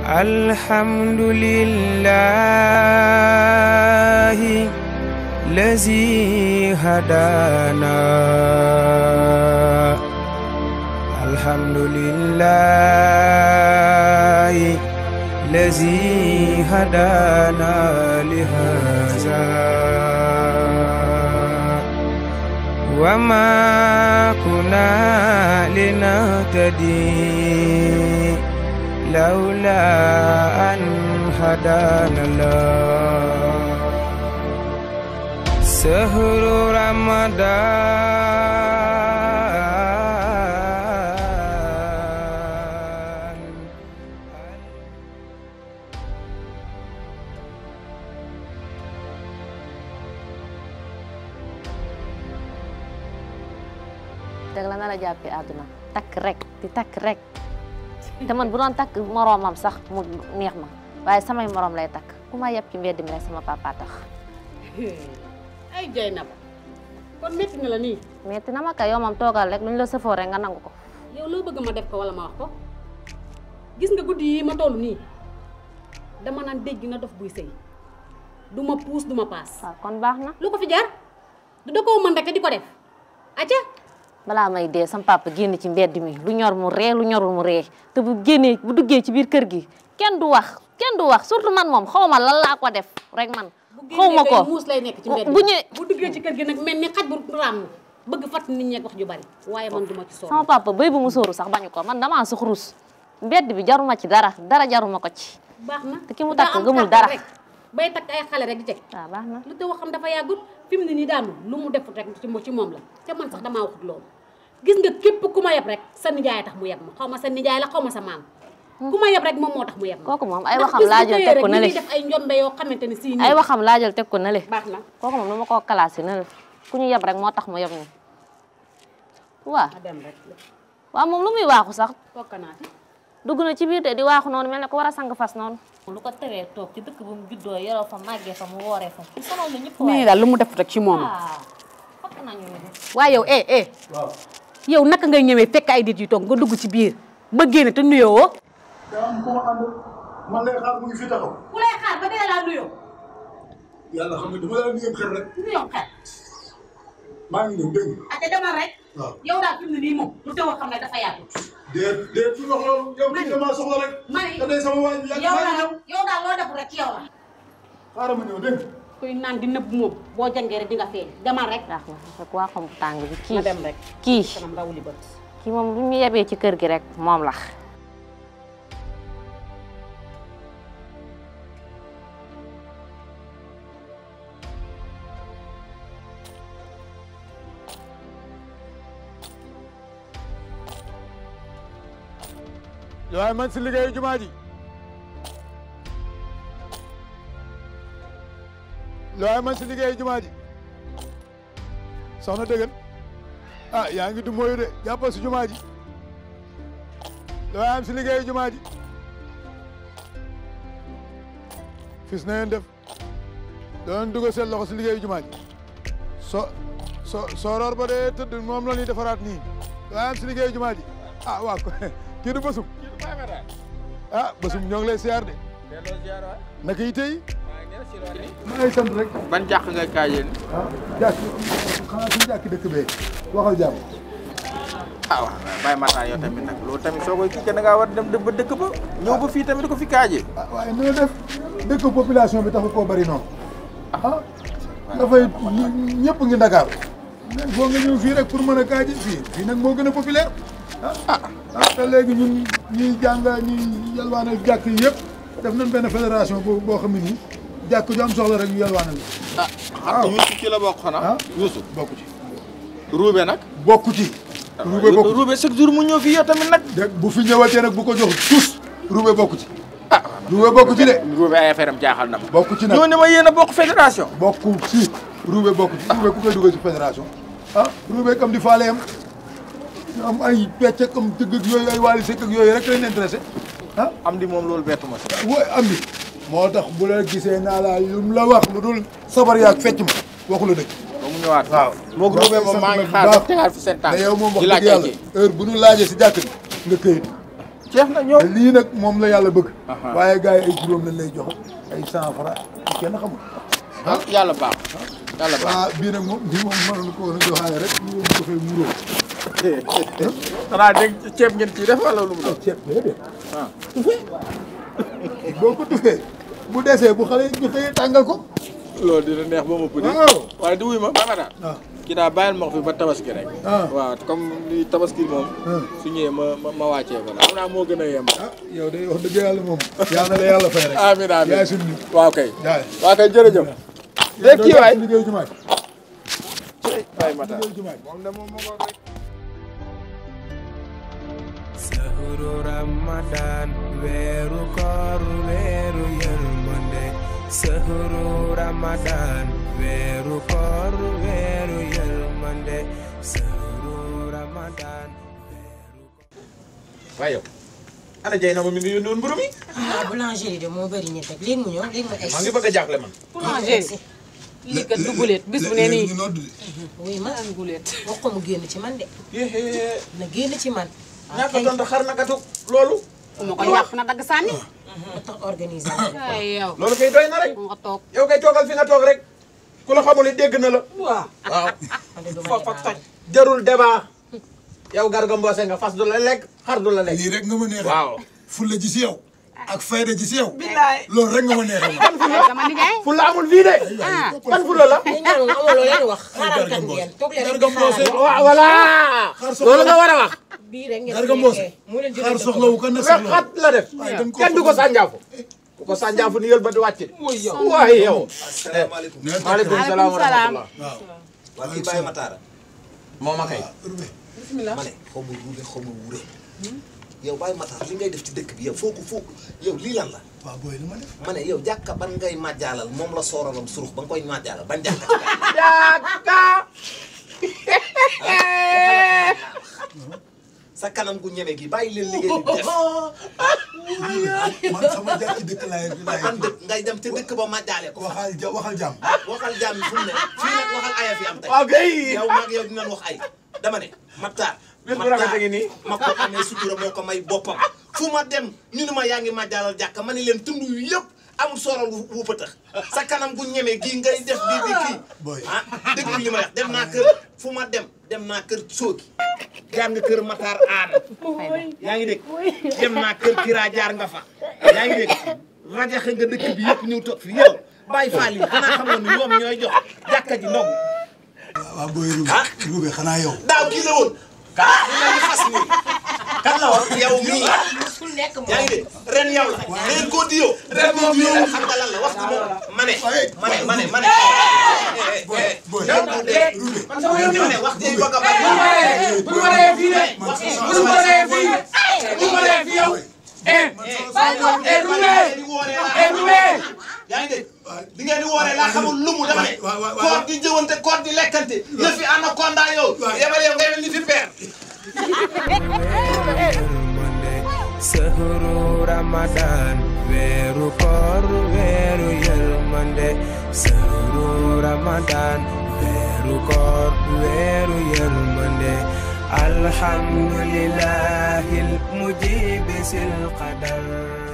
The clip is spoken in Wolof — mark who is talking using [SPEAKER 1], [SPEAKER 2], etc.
[SPEAKER 1] الحمد لله الذي هدانا الحمد لله الذي هدانا لهذا وما كنا لنهتدي لولا أن هدانا الله سهر رمضان
[SPEAKER 2] dëgg la na la jàppee àdduna takk rek di takk rek te man bu doon takk moroomam sax mu neex ma waaye samay moroom lay takk ku ma yeb ci mbedd mi rek sama papa tax
[SPEAKER 3] ay jay na ba kon métti na la nii
[SPEAKER 2] metti na ma kay yow moom toogal rek lu ñu la sëfoo rek nga nangu ko
[SPEAKER 3] yow loo bëgg ma def ko wala ma wax ko gis nga guddi yi ma toll nii dama naan dégg na dof buy sëy du ma puus du ma paas
[SPEAKER 2] waaw kon baax na
[SPEAKER 3] lu ko fi jaar du da koo mën rek di ko def acca
[SPEAKER 2] balaa may dee sama papa génn ci mbedd mi lu ñor mu ree lu ñorul mu ree te bu génnee bu duggee ci biir kër gi kenn du wax kenn du wax surtout man moom xaw ma lan laa ko def rek man xaw ma ko
[SPEAKER 3] muus lay nekk ci mbedd
[SPEAKER 2] bu ñëwee
[SPEAKER 3] bu duggee ci kër gi nag mel ni xaj bu raam bëgg fàtt nit ñeeg wax ju bari waaye man duma ci
[SPEAKER 2] sama
[SPEAKER 3] sonn
[SPEAKER 2] papa béy bu mu sóoru sax bañu ko man damaa sax rus mbedd bi jaruma ci dara dara jaruma ko ci
[SPEAKER 3] baax na
[SPEAKER 2] te ki mu
[SPEAKER 3] daa
[SPEAKER 2] takk
[SPEAKER 3] am
[SPEAKER 2] gëmul
[SPEAKER 3] kàttan
[SPEAKER 2] dara.
[SPEAKER 3] rek bay takk ay xale rek di teg
[SPEAKER 2] waaw baax na
[SPEAKER 3] lu te waxam dafa yàggut fi mu ne nii daanu lu mu defut rek ci mo- ci moom la te man sax damaa waxut loolu gis nga képp ku ma yeb rek sa nijaay tax mu yeb ma xaw ma sa nijaay la xaw ma sa maam ku ma yeb rek moom moo tax mu yeb ma
[SPEAKER 2] kooku moom ay
[SPEAKER 3] ndax
[SPEAKER 2] waxam
[SPEAKER 3] bis bu
[SPEAKER 2] laajal
[SPEAKER 3] xëyee
[SPEAKER 2] teg
[SPEAKER 3] rek
[SPEAKER 2] ko
[SPEAKER 3] ñu
[SPEAKER 2] na le
[SPEAKER 3] ngi def ay njombe yoo xamante ni si
[SPEAKER 2] ay waxam laajal teg ko na le
[SPEAKER 3] baax na
[SPEAKER 2] kooku moom nu ma koo classé na le ku ñu yeb rek moo tax mu yeb ñu waaw
[SPEAKER 3] a dem rek
[SPEAKER 2] waaw moom lu muy waaxu sax
[SPEAKER 3] fokkanaati
[SPEAKER 2] dugg na ci biir de di waaxu noonu mel ne ko war a sang fas noonu lu ko teree toog ci dëkk bu mu juddoo yoroo fa màggee fa mu wooree fa ci sonal na ñëpp
[SPEAKER 3] nii daal lu mu defut rek ci moom la
[SPEAKER 2] ah fokk nañu ni
[SPEAKER 3] waaye yow eh eh yow naka ngay ñëwee fekk ay nit yu toog nga dugg ci biir ba génn te nuyoo woo
[SPEAKER 4] daa am ku ma ànd man lay xaar mu ngi fi taxaw
[SPEAKER 3] ku lay xaar ba dee laa nuyoo
[SPEAKER 4] yàlla xam nga dama la nuyoo xel rek
[SPEAKER 3] nuyoo xel
[SPEAKER 4] maa ngi ñëw dégg nga
[SPEAKER 3] ate demal rek
[SPEAKER 4] waaw
[SPEAKER 3] yow daal fi mu ne nii moom lu teewoo xam ne dafa yàggut
[SPEAKER 4] déet déet fi wax loolu yow kii damaa soxla rek
[SPEAKER 3] mani
[SPEAKER 4] te day sama waay bi yàgg
[SPEAKER 3] yow
[SPEAKER 4] maa ngi
[SPEAKER 3] daal
[SPEAKER 4] ñëw
[SPEAKER 3] yow daal loo def rek ci yow la
[SPEAKER 4] xaaral ma ñëw dégg nga
[SPEAKER 3] kuy naan di nëbb moom boo jàngee rek di nga feeñ demal rek
[SPEAKER 2] baax na fekk waa xam tàng bi
[SPEAKER 3] na
[SPEAKER 2] kii
[SPEAKER 3] dem rek
[SPEAKER 2] kii
[SPEAKER 3] kanam rawuli bët
[SPEAKER 2] kii moom lu ñu yebee ci kër gi rek moom la
[SPEAKER 5] waaye man si liggéeyu jumaa ji waaye man si liggéeyu jumaa ji soxna dëggan ah yaa ngi du mooyu de jàppal si jumaa ji waaye am si liggéeyu jumaa ji fis na ngeen def doon dugal seen loxo si liggéeyu jumaa ji so so sooroor ba dee tëdd moom la ñuy defaraat nii waaye am si liggéeyu jumaa ji ah waa ko kii du bësum ah bësum ñoo ngi lay siyaar de naka yi tey maa ngi sant rek
[SPEAKER 6] ban jàq nga kaajee ni
[SPEAKER 5] ah jàkk xanaa suñu jàkk dëkk bee waxal jàmm
[SPEAKER 6] ah waaw bàyyi mataan yow tamit nag loolu tamit soo koy kii da ngaa war dem ba dëkk ba ñëw ba fii tamit di ko fi kaajee
[SPEAKER 5] ah waaye noo def dëkk population bi taxu koo bari noonu ah dafay ñëpp ngi Dakar mais boo nga ñëw fii rek pour mën a kaaji fii fii nag moo gën a populaire ah ah te léegi ñun ñuy jàng ñuy yalwaanal jàkk yi yëpp def nañ benn fédération boo boo xam ne nii jàkk ju am soxla rek ñu yalwaanal
[SPEAKER 6] ah xam nga Youssou ci la bokk xanaa
[SPEAKER 5] ah
[SPEAKER 6] Youssou
[SPEAKER 5] bokku ci
[SPEAKER 6] ruube nag
[SPEAKER 5] bokku ci ruube bokku ci
[SPEAKER 6] ruube chaque jour mu ñëw fii yow tamit nag
[SPEAKER 5] dégg bu fi ñëwatee nag bu ko jox tous ruube bokku ci ruube bokku ci de
[SPEAKER 6] ruube ay affaire am jaaxal na ma
[SPEAKER 5] bokku ci nag
[SPEAKER 6] ñoo ne ma yéen a bokk fédération
[SPEAKER 5] bokku ci ruube bokku ci ruube ku koy dugal ci fédération ah ruube kam di faale am am ay pecc ak am tëgg ak yooyu ay waali sekk ak yooyu rek leen intéressé ah
[SPEAKER 6] am di moom loolu bettu ma si
[SPEAKER 5] wooy am di moo tax bu la gisee naa laa lu mu la wax lu dul sabar yaag fecc ma waxu la dëgg
[SPEAKER 6] ba mu ñëwaat
[SPEAKER 5] waaw
[SPEAKER 6] moo ko ruube moom maa ngi xaar ba tegaat fi seen tànk
[SPEAKER 5] te yow moom wax
[SPEAKER 6] di
[SPEAKER 5] dëgg
[SPEAKER 6] laaj ay
[SPEAKER 5] yàlla
[SPEAKER 6] kii
[SPEAKER 5] heure bu ñu laajee si jàkk bi nga këyit
[SPEAKER 6] jeex na ñëw
[SPEAKER 5] lii nag moom la yàlla bëgg
[SPEAKER 6] Aha.
[SPEAKER 5] waaye gars yi ay juróom lañ lay jox ay cent francs kenn xamul
[SPEAKER 6] ah yàlla baax yàlla baax
[SPEAKER 5] ah bii nag moom bii moom mënoon ko woon a joxaale rek ñu woon ko fay muróo
[SPEAKER 6] xanaa dégg ceeb ngeen ciy def wala lu mu doon
[SPEAKER 5] ceeb déedéet
[SPEAKER 6] ah
[SPEAKER 5] boo ko tufee bu desee bu xale ñu xëyee tàngal ko
[SPEAKER 6] loolu dina neex ba ma pëdi
[SPEAKER 5] waaw
[SPEAKER 6] waaye di wuy ma ba ma daal
[SPEAKER 5] waaw
[SPEAKER 6] kii daal bàyyil ma ko fi ba tabaski rek
[SPEAKER 5] Ah.
[SPEAKER 6] waaw comme li tabaski moom
[SPEAKER 5] Ah.
[SPEAKER 6] su ñëwee ma ma ma wàccee ko daal xam naa moo gën a yem
[SPEAKER 5] ah yow de wax dëgg yàlla moom yàlla na la yàlla fay rek
[SPEAKER 6] amiin amiin
[SPEAKER 5] yaay suñu nit
[SPEAKER 6] waaw kay
[SPEAKER 5] jaay
[SPEAKER 6] waaw kay jërëjëf léegi kii waay
[SPEAKER 5] liggéeyu jumaa ji
[SPEAKER 6] waay Matar
[SPEAKER 5] liggéeyu jumaa ji
[SPEAKER 6] moom de moom moo ko rek
[SPEAKER 1] sahuru ramadan weeru koor weeru yërmande sahuru ramadan weeru koor weeru yërmande sahuru ramadan
[SPEAKER 6] waaye yow ana jay na ma mi ngi yónni woon mburu mi
[SPEAKER 7] ah boulangerie de moo bëri nit rek léegi mu ñëw léegi mu egg
[SPEAKER 6] maa ngi bëgg a jaaxle man
[SPEAKER 3] boulangerie lii kat du guleet bis bu ne nii
[SPEAKER 5] ñu nodd de
[SPEAKER 7] oui ma
[SPEAKER 3] am guleet
[SPEAKER 7] wax ko mu génn ci man de
[SPEAKER 6] yéé
[SPEAKER 7] na génn ci man
[SPEAKER 6] ñaata tontu xar na gatu loolu
[SPEAKER 3] ma ko yàq na dagg sànni
[SPEAKER 7] ma tax organiser
[SPEAKER 3] ay yow
[SPEAKER 6] loolu kay doy na rek
[SPEAKER 3] nga toog
[SPEAKER 6] yow kay toogal fi nga toog rek ku la xamul dégg na la
[SPEAKER 7] waaw
[SPEAKER 6] waaw
[SPEAKER 7] man de duma
[SPEAKER 6] foofa
[SPEAKER 7] débat
[SPEAKER 6] toj jarul débat yow garga mboose nga fas du la lekk xar du la lekk
[SPEAKER 5] lii rek nga ma neexee
[SPEAKER 6] waaw
[SPEAKER 5] fulla ji si yow ak fayda ji si yow loolu rek nga ma neexee
[SPEAKER 3] sama nijaay
[SPEAKER 6] fu la amul fii de ban fu la la
[SPEAKER 7] yéen ñaar moom amoo loo leen wax xaaral kat ngeen toog leen rek di
[SPEAKER 5] Garga Mbossé.
[SPEAKER 7] xaaral
[SPEAKER 6] waaw voilà loolu nga war a wax
[SPEAKER 7] bii rek ngeen
[SPEAKER 5] Garga
[SPEAKER 7] fi
[SPEAKER 5] Mbossé
[SPEAKER 7] nekkee mu leen
[SPEAKER 5] xaar
[SPEAKER 7] jëlee
[SPEAKER 5] soxlawu ko na soxlawu
[SPEAKER 6] xat la def
[SPEAKER 5] waaye dañ ko
[SPEAKER 6] kenn du ko sànjaafu ku ko sànjaafu ni yël ba di wàcc waaye yow
[SPEAKER 8] asalaamaaleykum.
[SPEAKER 6] maaleykum salaam wa rahmatullah
[SPEAKER 5] waaw
[SPEAKER 8] waa kii Baye Matara.
[SPEAKER 6] moom a kay
[SPEAKER 5] Rubé
[SPEAKER 8] ma ne xaw ma ruube xaw ma wuure. yow Baye Matar li ngay def ci dëkk bi yow foo ko foo yow lii lan la.
[SPEAKER 5] waaw booy li ma def
[SPEAKER 8] ma ne yow jàkka ban ngay màjjaalal moom la sooraloon surux ba nga koy màjjaalal ban jàkka.
[SPEAKER 6] jàkka
[SPEAKER 8] sa kanam gu ñeme gi bàyyi leen liggéey bi def.
[SPEAKER 5] man sama jàkk ci dëkk laay laay
[SPEAKER 8] ban dëkk ngay dem te dëkk ba màjjaale ko.
[SPEAKER 5] waxal ja waxal jàmm
[SPEAKER 8] waxal jaam yi fu mu ne fii nag waxal aya fi am tey.
[SPEAKER 6] waaw kay
[SPEAKER 8] yow maag yow dinañ wax ay dama ne Matar.
[SPEAKER 6] Bés bu rafet a ngi nii.
[SPEAKER 8] ma ko amee sutura moo ko may boppam fu ma dem ñu ne ma yaa ngi màjjaalal jàkka ma ne leen tund yu yëpp amul sooral wu wu pëtëx sa kanam gu ñeme gii ngay def bii bi kii
[SPEAKER 5] Boy.
[SPEAKER 8] ah déglu li ma wax dem naa kër fu ma dem dem naa kër soogi jaar nga kër Matar aada yaa ngi dégg dem naa kër Kira jaar nga fa yaa ngi dégg rajaxe nga dëkk bi yëpp ñëw toog fi yow bàyyi faal yi xanaa xamoon ne ñoom ñooy jox jàkka ji ndog
[SPEAKER 5] waaw booy Rubé
[SPEAKER 8] Ah.
[SPEAKER 5] Rubé xanaa yow
[SPEAKER 8] daaw kii la woon kan ñu leen di fas nii kan la woon yow mii
[SPEAKER 7] musul nekk moom
[SPEAKER 8] yaa ngi dégg ren yow la ren koo diyoo ren moom yow xam nga lan la wax nga moom ma ne ma ne ma ne ma ne
[SPEAKER 5] booy
[SPEAKER 8] yow du dee
[SPEAKER 5] Rubé
[SPEAKER 8] ma ne wax ji bëgg a bari
[SPEAKER 5] bu ma ree fii de
[SPEAKER 8] wax ji
[SPEAKER 5] bu ma ree fii
[SPEAKER 8] bu ma ree fii yow yaa ngi dégg di ngeen di wooree laa xamul lumu dama ne
[SPEAKER 5] waay, waay, waay.
[SPEAKER 8] koor di jëwante koor di lekkante yëf yi anaconda yow yebal yow ngay mel ni fi peer
[SPEAKER 1] yërmande sahuru ramadan weeru koor weeru yërmande sahuru ramadan weeru koor weeru yërmande alhamdulillahi mujibi sil qadar